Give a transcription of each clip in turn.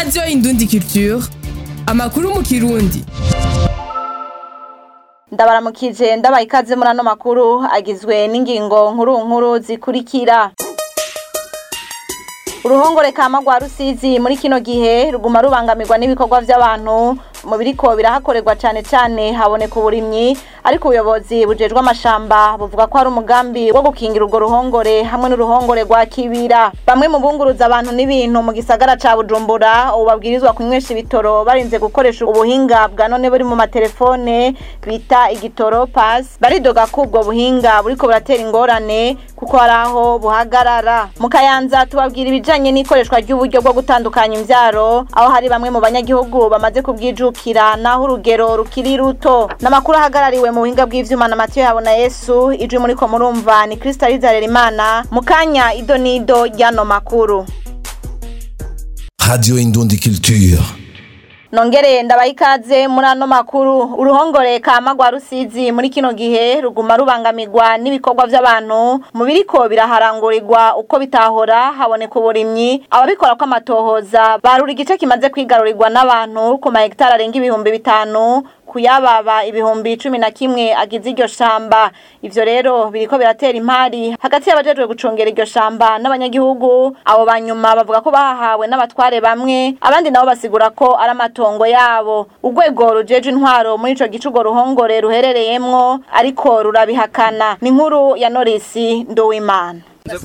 radiyo indundi culture amakuru mu kirundi ndabaramukije ndabaha ikaze muri ano makuru agizwe n'ingingo nkuru nkuru zikurikira uruhongore kama rwa rusizi muri kino gihe ruguma rubangamirwa n'ibikorwa by'abantu mu biriko birahakorerwa cyane cyane haboneka uburimyi ariko ubuyobozi bujejwe amashamba buvuga ko hari umugambi wo gukingira urwo ruhongore hamwe n'uruhongore rwa kibira bamwe mu bunguruza abantu n'ibintu mu gisagara ca bujumbura ubu babwirizwa kunywesha ibitoro barinze gukoresha ubuhinga bwa none buri mu matelefone bita igitoro pasi baridoga ko ubwo buhinga buriko buratera ingorane kuko hari aho buhagarara mu kayanza tubabwira ibijanye n'ikoreshwa ry'uburyo bwo gutandukanya imvyaro aho hari bamwe mu banyagihugu bamaze kubwijukira naho urugero rukiri ruto n'amakuru ahagarariwe mu buhinga bw'ivyuma na Matiyo Habona Yesu ijwi muriko murumva ni Kristo Imana mu kanya ido nido ryano makuru Radio Indundi Culture. nongere ndabaha ikaze muri ano makuru uruhongore kama rwa rusizi muri kino gihe ruguma rubangamirwa n'ibikorwa by'abantu mu biriko biraharangurirwa uko bitahora haboneka uburimyi ababikora ko amatohoza barura igice kimaze kwigarurirwa n'abantu ku mahegitari arenga ibihumbi bitanu kuyababa ibihumbi cumi na kimwe agize iryo shamba ivyo rero biriko biratera impari hagati y'abajejwe gucungera iryo shamba n'abanyagihugu abo banyuma bavuga ko bahahawe n'abatware bamwe abandi nabo basigura ko ari amatongo yabo urwego rujeje intwaro muri ico gice urwo ruhongore ruherereyemwo ariko rurabihakana ni inkuru ya norisi nduwimana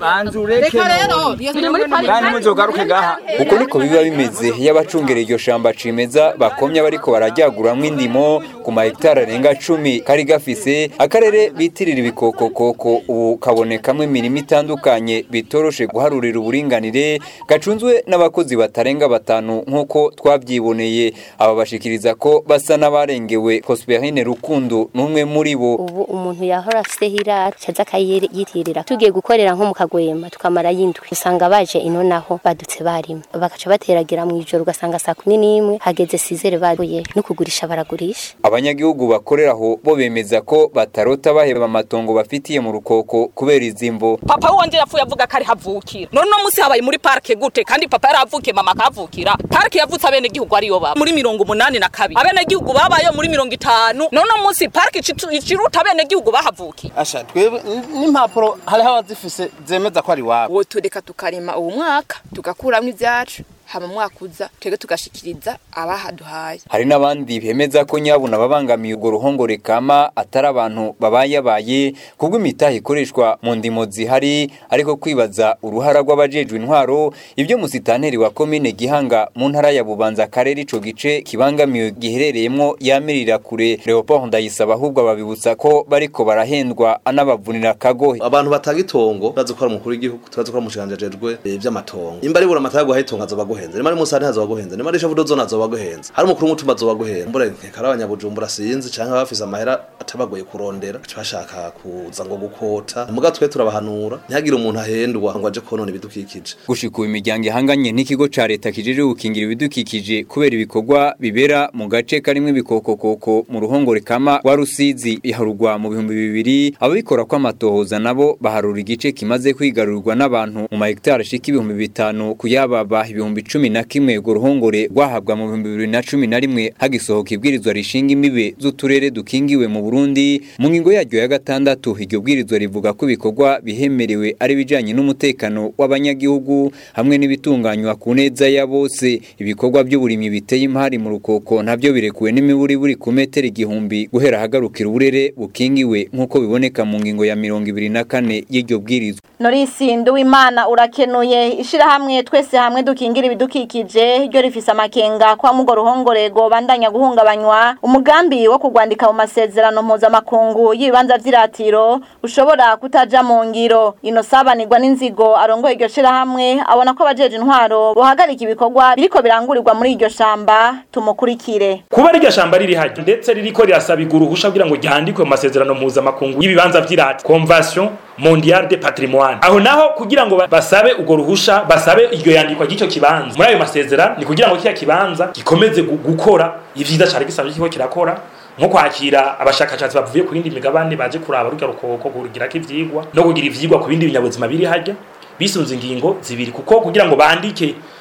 uko niko biba bimeze iyo abacungera iryo shamba cimeza bakomye bariko barajyaguramwo indimo ku mahegitari arenga cumi kari gafise akarere bitirira ibikokokoko ubu kabonekamwo imirimo itandukanye bitoroshe guharurira uburinganire gacunzwe n'abakozi batarenga batanu nk'uko twavyiboneye aba bashikiriza ko basa n'abarengewe Prosperine Rukundo n'umwe muri bo ubu umuntu yahora afise hirara caza akayitirira tugiye gukorera nko mu kagwema tukamara yindwi usanga baje ino naho badutse barima bakaca bateragira mu ijoro ugasanga saa kumi n'imwe hageze sizere babuye no kugurisha baragurisha abanyagihugu bakorera aho bo bemeza ko batarota baheba amatongo bafitiye mu rukoko kubera izimvo papa wanje yapfuye avuga ko ari havukira none uno munsi habaye muri parike gute kandi papa yari avukiye mama akavukira parike yavutse abenegihugu ariyo baba muri mirongo umunani na kabiri abenegihugu babayeho muri mirongo itanu none uno munsi parike iciruta abenegihugu bahavukiye asha twebwe n'impapuro hariho abazifise zemeza ko ari wabo uwo tureka tukarima uwo mwaka tugakuramwo ivyacu hama mwaka uza twebwe tugashikiriza abahaduhaye hari n'abandi bemeza ko nyabuna babangamiye urwo ruhongore kama atari abantu babayabaye kubwo imitahe ikoreshwa mu ndimo zihari ariko kwibaza uruhara rw'abajejwe intwaro ibyo musitanteri wa komine gihanga mu ntara ya bubanza akarere ico gice kibangamiwe giherereyemwo yamirira kure leopold ndayisaba ahubwo babibutsa ko bariko barahendwa anabavunira akagohe abantu batanga itongo bazi ko ari umukuru w'igihugu tubazi ko ari umushikiranganji ajejwe ivy'amatongo imba ribura amata yo guha itongo azoba guhenze nimba ari musani hazoba guhenze nimba ari ishavudo zone azoba guhenze hari umukuru w'umutumba azoba guhenze mbura nkeka ari abanyabujumbura sinzi canke abafise amahera atabagoye kurondera baca bashaka kuza ngo gukota muga twe turabahanura ntihagire umuntu ahendwa ngo aje konona ibidukikije gushika ubu imiryango ihanganye n'ikigo ca leta kijejwe gukingira ibidukikije kubera ibikorwa bibera mu gace karimwo ibikokokoko mu ruhongore kama rwa rusizi iharugwa mu bihumbi bibiri ababikora ko amatohoza nabo baharura igice kimaze kwigarurirwa n'abantu mu mahegitari ashika ibihumbi bitanu kuyababa ibihumbi cumi na kimwe urwo ruhongore rwahabwa mu bihumbi bibiri na cumi na rimwe hagisohoka ibwirizwa rishinga imibe z'uturere dukingiwe mu burundi mu ngingo yaryo ya gatandatu iryo bwirizwa rivuga ko ibikorwa bihemerewe ari ibijanye n'umutekano w'abanyagihugu hamwe n'ibitunganywa ku neza ya bose ibikorwa by'uburimyi biteye impari mu rukoko navyo birekuwe n'imiburi buri ku metero igihumbi guhera ahagarukira uburere bukingiwe nk'uko biboneka mu ngingo ya mirongo ibiri na kane y'iryo bwirizwa norisi nduwimana urakenuye ishirahamwe twese hamwe dukingira ibidukikije ryo rifise amakenga kwa mugo ruhongore bandanya guhungabanywa umugambi wo kugwandika mu masezerano mpuzamakungu y'ibibanza vy'iratiro ushobora kutaja mu ngiro ino sabanirwa n'inzigo arongoye iryo shirahamwe abona ko abajeje intwaro bohagarika ibikorwa biriko birangurirwa muri iryo shamba tumukurikire kuba iryo shamba riri haryo ndetse ririko rirasabirwa uruhusha kugira ngo ryandikwe mu masezerano mpuzamakungu y'ibibanza vy'irati convention mondial de patrimoine aho naho kugira ngo basabe urwo ruhusha basabe iryo yandikwa ry'icyo kibanza muri ayo masezerano ni kugira ngo kiya kibanza gikomeze gukora ivyiza cari gisanzwe kiriko kirakora nko kwakira abashakashatsi bavuye ku yindi migabane baje kuraba rurya rukoko kurugirako ivyigwa no kugira ivyigwa ku bindi binyabuzima biri harya bisunze ingingo zibiri kuko kugira ngo bandike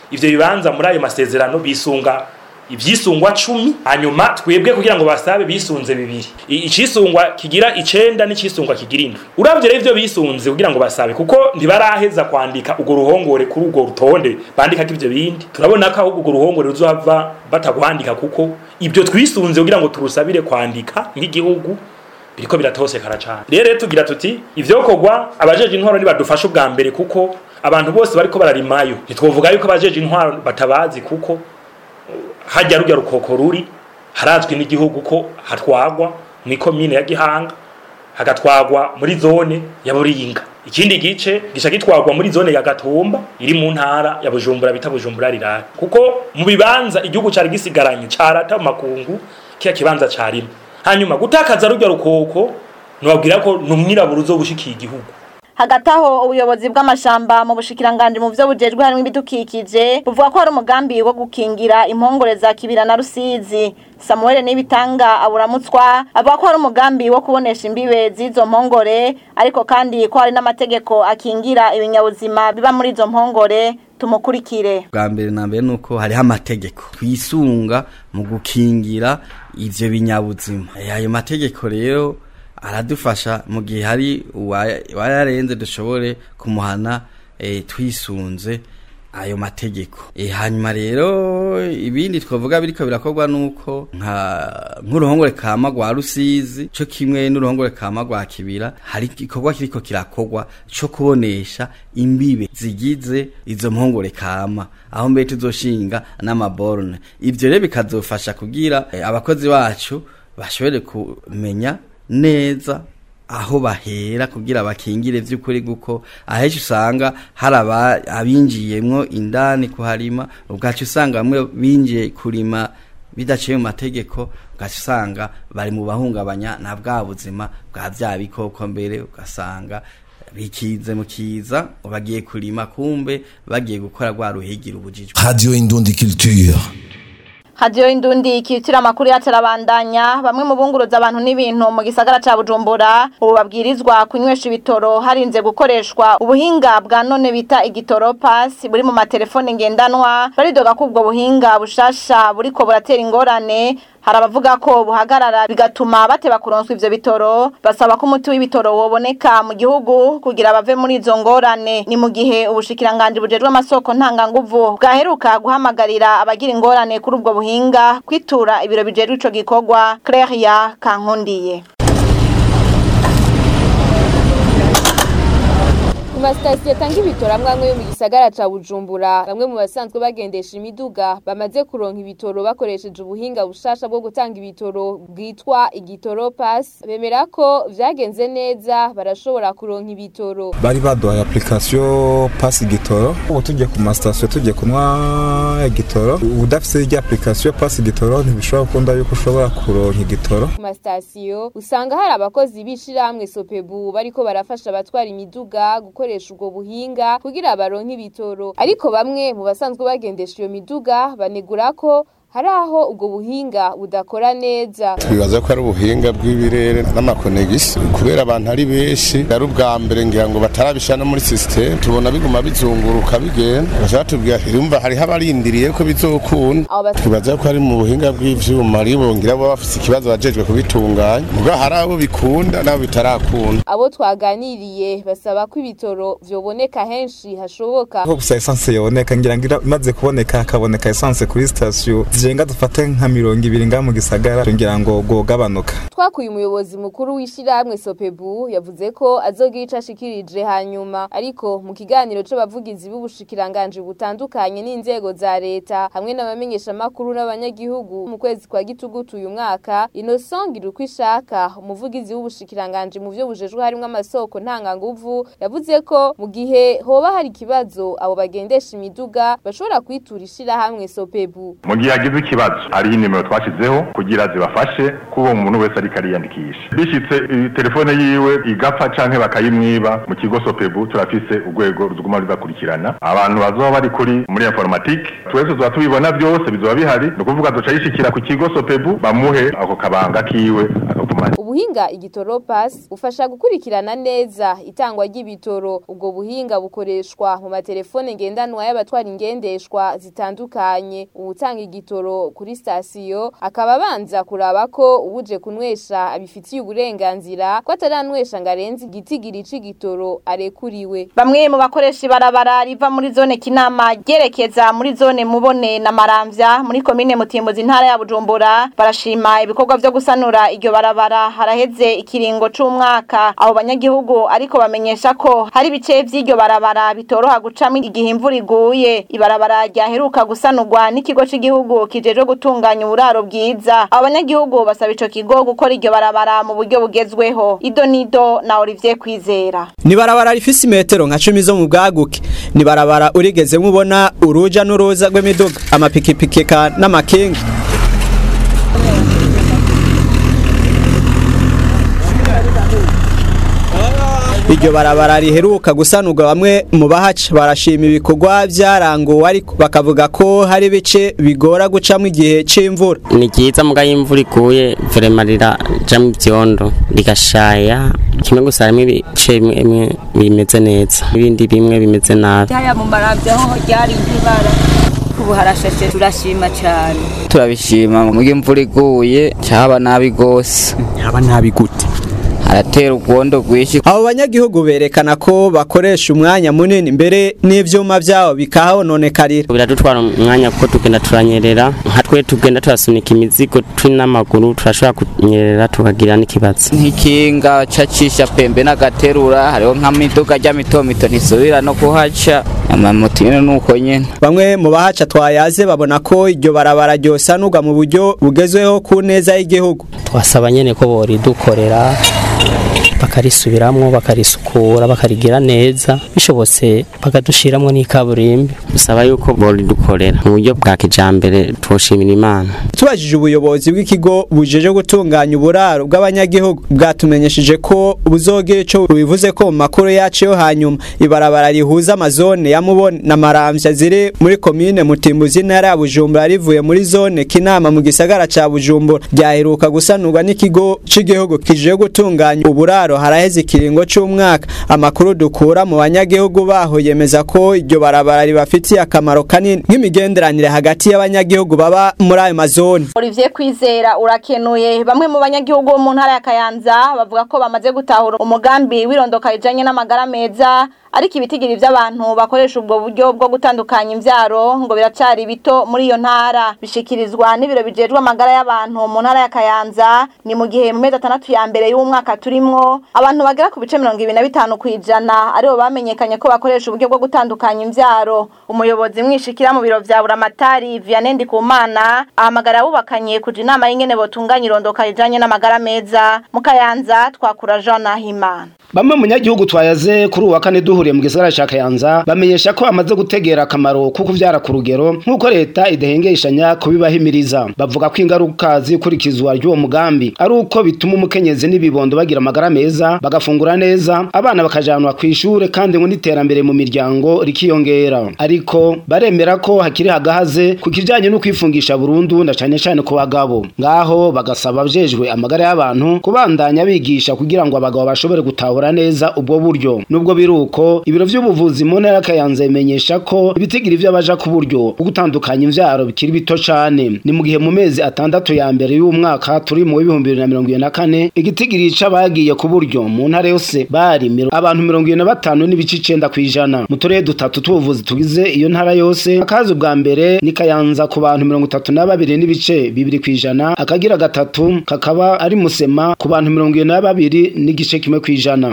ivyo bibanza muri ayo masezerano bisunga ivyisungwa cumi hanyuma twebwe kugira ngo basabe bisunze bibiri I- icisungwa kigira icenda n'icisungwa kigira indwi uravye rero ivyo bisunze kugira ngo basabe kuko ntibaraheza kwandika urwo ruhongore kuri urwo rutonde bandikako ivyo bindi turabona ko ahubwo urwo ruhongore ruzohava batagwandika kuko ibyo twisunze kugira ngo turusabire kwandika nk'igihugu biriko biratosekara cane rero rero tugira tuti ivyokorwa abajeje intwaro nibadufasha ubwa mbere kuko abantu bose bariko bararimayo ntitwovuga yuko abajeje intwaro batabazi kuko hajya rujya rukoko ruri harazwi n'igihugu ko hatwagwa mu ikomine ya gihanga hagatwagwa muri zone ya buringa ikindi gice gisha gitwagwa muri zone ya gatumba iri mu ntara ya bujumbura bita bujumbura rirari kuko mu bibanza igihugu cari gisigaranye carata mu makungu kiya kibanza carimo hanyuma gutakaza rujya rukoko nobabwira ko numwirabura uzobushikiye igihugu hagati aho ubuyobozi bw'amashamba mu bushikiranganji mu byo bujejwe harimo ibidukikije buvuga ko hari umugambi wo gukingira impongore za kibira na rusizi samuel nibitanga aburamutswa avuga ko hari umugambi wo kubonesha imbibe z'izo mpongore ariko kandi ko hari n'amategeko akingira ibinyabuzima biba muri izo mpongore tumukurikire bwa mbere na mbere nuko hariho amategeko twisunga mu gukingira ivyo binyabuzima Eh, ayo mategeko rero aradufasha mu gihe hari uwa- uwayarenze dushobore kumuhana eh, twisunze ayo mategeko e, hanyuma rero ibindi twavuga biriko birakorwa nuko nka nk'uruhongore kama rwa rusizi co kimwe n'uruhongore kama rwa kibira hari igikorwa kiriko kirakorwa co kubonesha imbibe zigize izo mpongore kama aho mbere tuzoshinga n'amaborne ivyo rero bikazofasha kugira eh, abakozi bacu bashobore kumenya neza aho bahera kugira bakingire vy'ukuri guko aheshi usanga hari aba- abinjiyemwo indani kuharima ubwacu usanga bamwe binjiye kurima bidaciye mu mategeko ugaca usanga bari mu bahungabanya na bwa buzima bwa vya bikoko mbere ugasanga bikize mu kiza bagiye kurima kumbe bagiye gukora rwa ruhigira ubujijwe Radio Indundi Culture. hadiyo indundi ikitira amakuru yatarabandanya bamwe mu bunguruza abantu n'ibintu mu gisagara ca bujumbura ubu babwirizwa kunywesha ibitoro harinze gukoreshwa ubuhinga bwa none bita igitoro pasi buri mu matelefone ngendanwa baridoga ko ubwo buhinga bushasha buriko buratera ingorane hari abavuga ko buhagarara bigatuma bateba kuronswa ivyo bitoro basaba ko umuti w'ibitoro woboneka mu gihugu kugira bave muri izo ngorane ni mu gihe ubushikiranganji bujejwe amasoko ntanganguvu bwaheruka guhamagarira abagira ingorane kuri ubwo buhinga kwitura ibiro bijejwe ico gikorwa Claria Kankundiye Ku masitasiyo atanga ibitoro amwe amwe yo mu gisagara ca Bujumbura bamwe mu basanzwe bagendesha imiduga bamaze kuronka ibitoro bakoresheje ubuhinga bushasha bwo gutanga ibitoro bwitwa igitoro pass bemera ko vyagenze neza barashobora kuronka ibitoro bari baduhaye application pass igitoro ubu tugiye ku masitasiyo tugiye kunywa igitoro udafise irya application pass igitoro ntibishobora gukunda yuko ushobora kuronka igitoro ku masitasiyo usanga hari abakozi b'ishirahamwe sopebu bariko barafasha abatwara imiduga gukoresha ubwo buhinga kugira baronke ibitoro ariko bamwe mu basanzwe bagendesha iyo miduga banegura ko hari aho ubwo buhinga budakora neza twibaza ko ari ubuhinga bw'ibirere n'amakonegisi kubera abantu ari benshi ari ubwa mbere ngira ngo batarabishyira no muri sisiteme tubona biguma bizunguruka bigenda bashaka tubwira irumva hariho abarindiriye ko bizokunda Abo bas- twibaza ko ari mu buhinga bw'ivyuma ari bongira bo bafise ikibazo bajejwe kubitunganya ubwo hari abo bikunda n'abo bitarakunda abo twaganiriye basaba ko ibitoro vyoboneka henshi hashoboka ko gusa esanse yaboneka ngira ngo ira- imaze kuboneka hakaboneka esanse kuri sitasiyo zirenga dufate nka mirongo ibiri ngaha mu gisagara ngira ngo gogabanuka twakuye umuyobozi mukuru w'ishirahamwe sopebu yavuze ko azogira ico ashikirije hanyuma ariko mu kiganiro c'abavugizi b'ubushikiranganji butandukanye n'inzego za leta hamwe n'abamenyeshamakuru n'abanyagihugu mu kwezi kwa gitugutu uyu mwaka Innocent Girukwishaka umuvugizi w'ubushikiranganji mu vyo bujejwe harimwo amasoko ntanganguvu yavuze ko mu gihe hoba hari ikibazo abo bagendesha imiduga bashobora kwitura ishirahamwe sopebu mu gihe hagize ikibazo hariho inimero twashyizeho kugira zibafashe kuba umuntu wese ariko akariyandikisha bishitse i- telefone yiwe igapfa canke bakayimwiba mu kigo sopebu turafise urwego ruguma rubakurikirana abantu bazoba bari kuri muri informatike twese tuba tubibona byose bizoba bihari ni ukuvuga duca yishikira ku kigo sopebu bamuhe ako kabanga kiwe akagumana Ubuhinga igitoro pass ufasha gukurikirana neza itangwa ry'ibitoro ubwo buhinga bukoreshwa mu matelefone ngendanwa y'abatwara ingendeshwa zitandukanye uwutanga igitoro kuri sitasiyo akaba abanza kuraba ko ubuje kunwesha abifitiye uburenganzira ko ataranwesha ngo arenze igitigiri c'igitoro arekuriwe Bamwe mu bakoresha ibarabara riva muri zone Kinama ryerekeza muri zone Mubone na Maramvya muri komine Mutimbuzi intara ya Bujumbura barashima ibikorwa vyo gusanura iryo barabara haraheze ikiringo c'umwaka abo banyagihugu ariko bamenyesha ko hari ibice vy'iryo barabara bitoroha gucamo igihe imvura iguye ibarabara ryaheruka gusanurwa n'ikigo c'igihugu kijejwe gutunganya uburaro bwiza abo banyagihugu basaba ico kigo gukora iryo barabara mu buryo bugezweho Ido Nido na Olivier Kwizera ni barabara rifise imetero nka cumi zo mu bwaguke ni barabara urigeze nk'ubona uruja n'uruza rw'imiduga amapikipiki eka n'amakinga iryo barabara riheruka gusanurwa bamwe mu bahaca barashima ibikorwa byaranguwe ariko bakavuga ko hari ibice bigora gucamo igihe c'imvura ni ryiza muga y'imvura iguye vrema rirajamo ivyondo rigashaya kimwe gusa harimo ibice bimwe bimwe bimeze neza ibindi bimwe bimeze nabi haya mu maramvya ho ryari nk'ibara ubu harashashe turashima cyane turabishima mu gihe imvura iguye cyaba nabi gose haba nabi gute haratera urwondo rwinshi abo banyagihugu berekana ko bakoresha umwanya munini mbere n'ivyuma vyabo bikahononekarira biradutwara umwanya kuko tugenda turanyerera nka twe tugenda turasunika imizigo turi n'amaguru turashobora kunyerera tukagira n'ikibazo nk'ikinga cacisha pembe n'agaterura hariho nk'amiduga rya mito mito ntisubira no kuhaca amamoto nyene nuko nyene bamwe mu bahaca twayaze babona ko iryo barabara ryosanurwa mu buryo bugezweho ku neza y'igihugu twasaba nyene ko boridukorera bakarisubiramwo bakarisukura bakarigira neza bishobotse bakadushiramwo n'ikaburimbi dusaba yuko boridukorera mu buryo bwa kijambere twoshimira imana tubajije ubuyobozi bw'ikigo bujeje gutunganya uburaro bw'abanyagihugu bwatumenyesheje ko buzogira ico bivuze ko mu makuru yacu yo hanyuma ibarabara rihuza amazone ya Mubone na Maramvya ziri muri komine Mutimbuzi intara ya Bujumbura rivuye muri zone Kinama mu gisagara ca Bujumbura ryaheruka gusanurwa n'ikigo c'igihugu kije gutunganya uburaro haraheze ikiringo c'umwaka amakuru dukura mu banyagihugu baho yemeza ko iryo barabara ribafitiye akamaro kanini nk'imigenderanire hagati y'abanyagihugu baba muri ayo mazone Olivier Kwizera urakenuye bamwe mu banyagihugu bo mu ntara ya Kayanza bavuga ko bamaze gutahura umugambi w'irondoka rijanye n'amagara meza ariko ibitigiri by'abantu bakoresha ubwo buryo bwo gutandukanya imvyaro ngo biracari bito muri iyo ntara bishikirizwa n'ibiro bijejwe amagara y'abantu mu ntara ya Kayanza ni mu gihe mu mezi atandatu ya mbere y'umwaka turimwo abantu bagera ku bice mirongo ibiri na bitanu kw'ijana aribo bamenyekanye ko bakoresha uburyo bwo gutandukanya imvyaro umuyobozi mwishikira mu biro vya Buramatari Vianney Ndikumana ahamagara abubakanye kuja inama y'ingene botunganya irondoka rijanye n'amagara meza mu Kayanza twakura Jean Nahimana Bamwe mu nyagihugu twayaze kuri uwa kane duhuriye mu gisagara ca Kayanza bamenyesha ko amaze gutegera akamaro ko kuvyara ku rugero nk'uko leta idahengeshanya kubibahimiriza bavuga ko ingaruka zikurikizwa ry'uwo mugambi ari uko bituma umukenyezi n'ibibondo bagira amagara meza bagafungura neza abana bakajanwa ku ishure kandi ngo n'iterambere mu miryango rikiyongera ariko baremera ko hakiri hagahaze ku kijanye no kwifungisha burundu na cane cane ku bagabo ngaho bagasaba abajejwe amagara y'abantu kubandanya bigisha kugira ngo abagabo bashobore gutahura neza ubwo buryo nubwo biruko ibiro vy'ubuvuzi mu ntara ya Kayanza bimenyesha ko ibitigiri vy'abaja ku buryo bwo gutandukanya imvyaro bikiri bito cane ni mu gihe mu mezi atandatu ya mbere y'umwaka turi mu w'ibihumbi bibiri na mirongo ibiri na kane igitigiri c'abagiye ku buryo mu ntara yose bari miro- abantu mirongo ibiri na batanu n'ibice icenda kw'ijana mu turere dutatu tw'ubuvuzi tugize iyo ntara yose akazi bwa mbere ni Kayanza ku bantu mirongo itatu na babiri n'ibice bibiri kw'ijana akagira gatatu kakaba ari musema ku bantu mirongo ibiri na babiri n'igice kimwe kw'ijana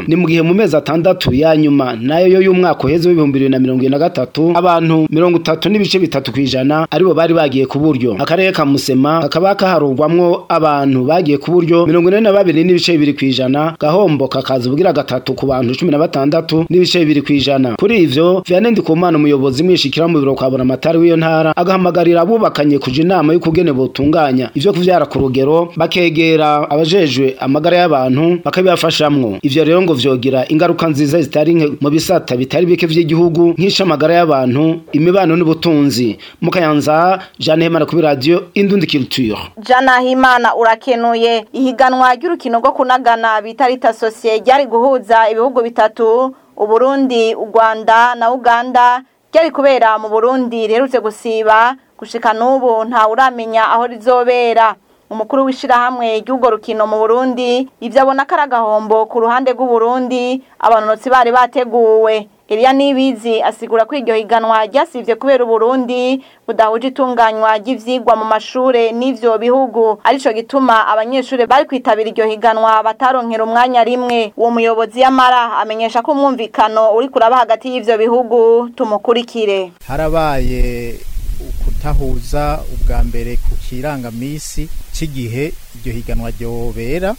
kw'ijana ni mu gihe mu mezi atandatu ya nyuma nayo yo y'umwaka uheze w'ibihumbi bibiri na mirongo ibiri na gatatu abantu mirongo itatu n'ibice bitatu kw'ijana aribo bari bagiye ku buryo akarere ka musema kakaba kaharurwamwo abantu bagiye ku buryo mirongo ine na babiri n'ibice bibiri kw'ijana gahombo kakaza ubugira gatatu ku bantu cumi na batandatu n'ibice bibiri kw'ijana kuri ivyo vianney ndikumana umuyobozi mwishikira mu biro kwa buramatari w'iyo ntara agahamagarira abubakanye kuja inama y'ukugene botunganya ivyo kuvyara ku rugero bakegera abajejwe amagara y'abantu bakabibafashamwo ivyo rero ngo vyogira ingaruka nziza zitari nke mu bisata bitari bike vy'igihugu nk'icamagara y'abantu imibano n'ubutunzi mu kayanza Jeanne Hemana kuri radio Indundi Culture Jana Himana urakenuye ihiganwa ry'urukino rwo kunagana bita Rita Societe ryari guhuza ibihugu bitatu Uburundi, u Rwanda na Uganda ryari kubera mu Burundi rerutse gusiba gushika n'ubu nta uramenya aho rizobera umukuru w'ishirahamwe ry'urwo rukino mu Burundi ivyo abona ko ari agahombo ku ruhande rw'Uburundi abanonotsi bari bateguwe Elia Nibizi asigura ko iryo higanwa ryasivye kubera Uburundi budahuje itunganywa ry'ivyigwa mu mashure n'ivyo bihugu arico gituma abanyeshure bari kwitabira iryo higanwa bataronkera umwanya rimwe uwo muyobozi y'amara amenyesha ko umwumvikano uri kuraba hagati y'ivyo bihugu tumukurikire harabaye kutahuza ubwa mbere ku kirangamisi cy'igihe iryo higanwa ryobera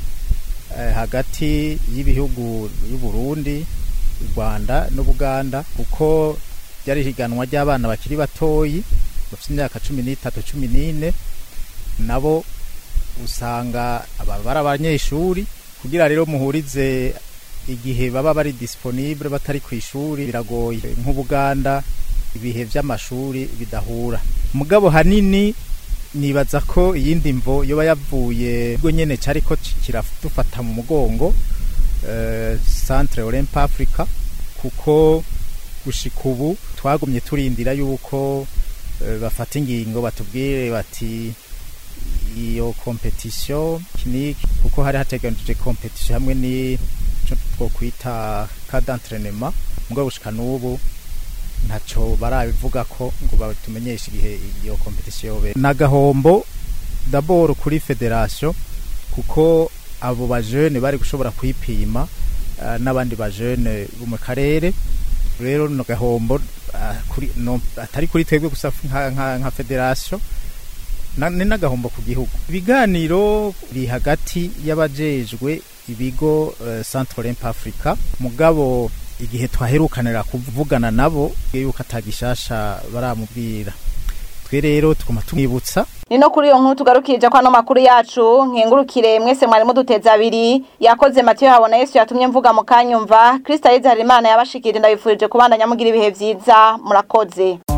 eh, hagati y'ibihugu y'u Burundi u Rwanda n'Ubuganda kuko ryari higanwa ry'abana bakiri batoyi bafite imyaka cumi n'itatu cumi n'ine nabo usanga aba bari abanyeshuri kugira rero muhurize igihe baba bari disponible batari ku ishuri biragoye nk'Ubuganda ibihe vy'amashuri bidahura mugabo hanini nibaza ko iyindi mvo yoba yavuye ubwo nyene cariko kiradufata mu mugongo uh, Centre Olympe Africa kuko gushika ubu twagumye turindira yuko uh, bafata ingingo batubwire bati iyo competition kiniki kuko hari hateganijwe competition hamwe ni two kwita ka d'entraînement mugabo gushika n'ubu ntaco barabivuga ko ngo batumenyeshe igihe iyo competition yobe nagahombo d'abord kuri federation kuko abo bajene bari gushobora kwipima uh, n'abandi bajene bo mu karere rero no gahombo uh, kuri no atari kuri twebwe gusa nka, nka, nka federation na, ni nagahombo ku gihugu ibiganiro biri hagati y'abajejwe ibigo uh, Centre Olympe Africa mugabo igihe twaherukanira kuvugana nabo yuko atagishasha baramubwira twe rero tuguma tumwibutsa ni no kuri iyo nkuru tugarukirije ko ano makuru yacu nkengurukire mwese mwari muduteza abiri yakoze Mathieu habona Yesu yatumye mvuga mu kanyumva Kristo Yezu Harimana yabashikirije ndabifurije kubandanya mugira ibihe vyiza murakoze